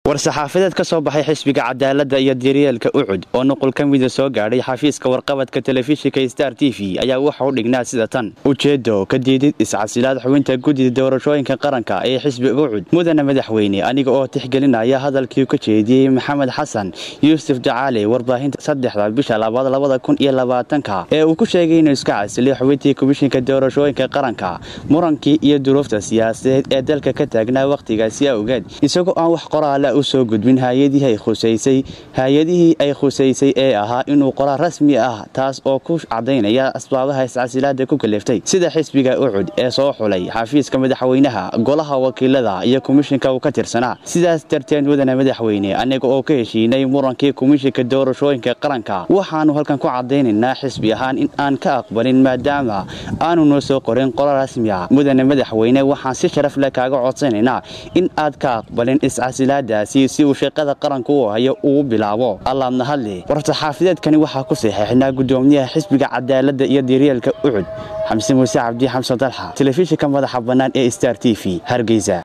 war-saxaafadeed ka soo baxay xisbiga cadaaladda iyo daryeelka ucud oo nuqul ka mida soo gaadhay xafiiska warqabadka telefishinka star t v ayaa waxa u dhignaa sida tan ujeedo ka diidid iscasilaad xubinta guddida doorashooyinka qaranka ee xisbiga ucud mudana madaxweyne aniga oo tixgelinaya hadalkii ka jeediyey maxamed xasan yuusuf jacaale warbaahinta saddexda bisha labaad labada kun iyo labaatanka ee uu ku sheegay inuu iska casilay xubintii komishinka doorashooyinka qaranka murankii iyo duruufta siyaasadeed ee dalka ka taagnaa wakhtigaasi awgeed isagoo aan wax qoraala u soo gudbin hay-adihii ay khusaysay hay-adihii ay khusaysay ee ahaa inuu qoraal rasmi ah taas oo ku cadaynaya asbaabaha iscasilaada ku kaliftay sida xisbiga ucud ee soo xulay xafiiska madaxweynaha golaha wakiilada iyo komishinka uu ka tirsanaa sidaas darteed mudana madaxweyne anaga oo ka heshiinay murankii komishinka doorashooyinka qaranka waxaanu halkan ku cadaynaynaa xisbi ahaan in aan ka aqbalin maadaama aanu noo soo qorin qoraal rasmi ah mudana madaxweyne waxaan si sharaf leh kaaga codsanaynaa in aad ka aqbalin iscasilaadaasi si uu shaqada qaranka u hayo uu bilaabo allaadna hadli war-saxaafadeedkani waxaa ku saxeixnaa gudoomiyaha xisbiga cadaaladda iyo daryeelka ucud xamse muuse cabdi xamse dalxa telefishinka madaxa bannaan ee star t v hargeysa